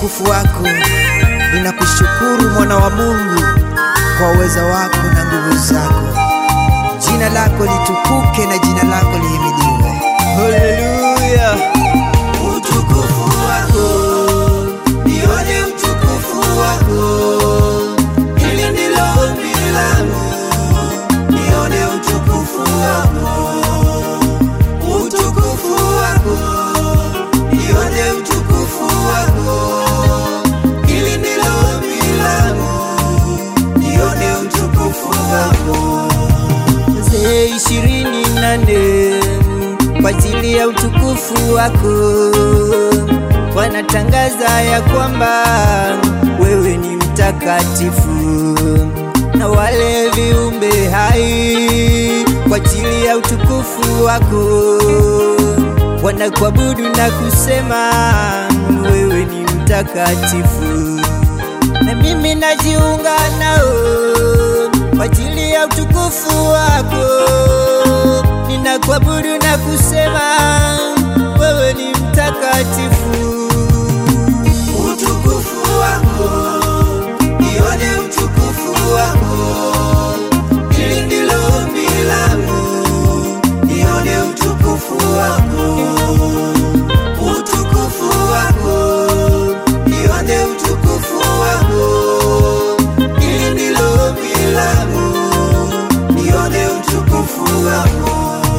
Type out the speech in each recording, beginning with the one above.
utukufu wako. Ninakushukuru mwana wa Mungu kwa uweza wako na nguvu zako. Jina lako litukuke na jina lako lihimidiwe. Haleluya! Utukufu wako, nione utukufu wako. Hili ndilo ombi langu, nione utukufu wako. Utukufu wako, nione utukufu wako. Hili ndilo ombi langu, nione utukufu wako. Mzee ishirini na nne kwa ajili ya utukufu wako wanatangaza ya kwamba wewe ni mtakatifu, na wale viumbe hai kwa ajili ya utukufu wako wanakuabudu na kusema wewe ni mtakatifu, na mimi najiunga nao kwa ajili ya utukufu wako, ninakuabudu na kusema wewe ni mtakatifu. Utukufu wako, nione utukufu wako, hili ndilo ombi langu, nione utukufu wako. Utukufu wako, nione utukufu wako, hili ndilo ombi langu, nione utukufu wako.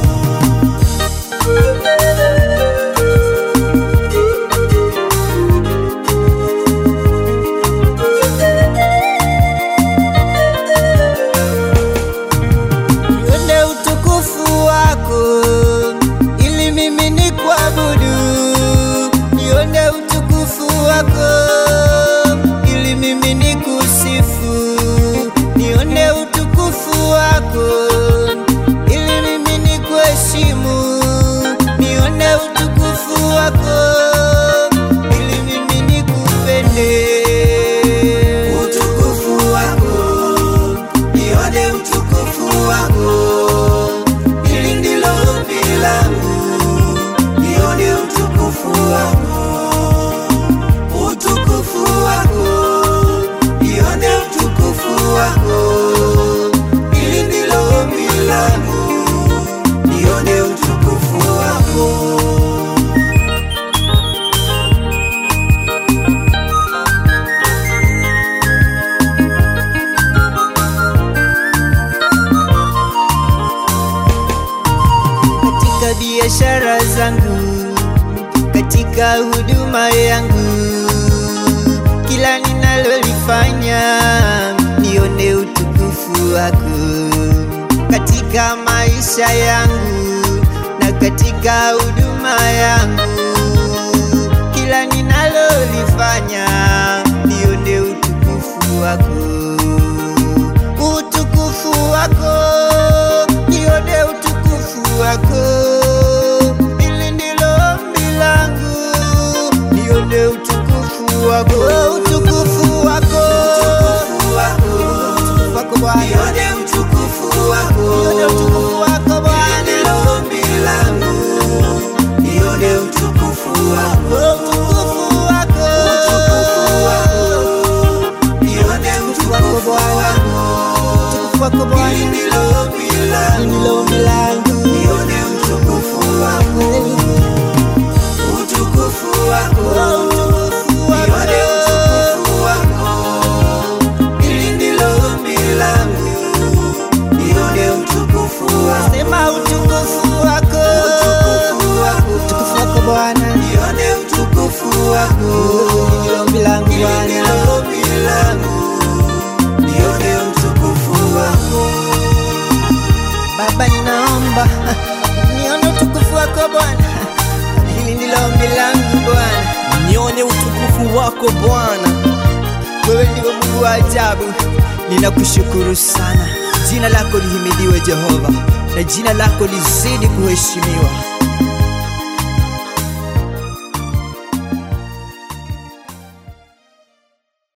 nione utukufu wako ili mimi ni kuabudu, nione utukufu wako ili mimi ni kusifu, nione utukufu wako ili mimi ni kuheshimu, nione utukufu wako ili mimi ni kupende. Utukufu wako nione utukufu wako, hili ndilo ombi langu, nione utukufu wako. Utukufu wako, nione utukufu wako, hili ndilo ombi langu, nione utukufu wako. katika biashara zangu, katika huduma yangu, kila ninalolifanya nione utukufu wako, katika maisha yangu na katika huduma yangu, kila ninalolifanya nione utukufu wako utukufu wako, nione utukufu wako. Hili ndilo ombi langu, nione utukufu wako, utukufu wako, utukufu wako Bwana, nione utukufu wako, nione utukufu wako Bwana, ndilo ombi langu, nione utukufu wako, utukufu wako, utukufu wako nione utukufu wako, utukufu wako Bwana, hili ndilo ombi langu, nione utukufu wako, utukufu wako, nione utukufu wako, hili ndilo ombi langu, nione utukufu wako, sema utukufu wako, utukufu wako, utukufu wako Bwana, nione utukufu wako, hili ndilo ombi langu Bwana, hili ndilo ombi langu, nione utukufu wako. Baba, ninaomba nione utukufu wako Bwana, hili ndilo ombi langu Bwana. nione utukufu wako Bwana. Wewe ndiwe Mungu wa ajabu, ninakushukuru sana. Jina lako lihimidiwe Jehova, na jina lako lizidi kuheshimiwa.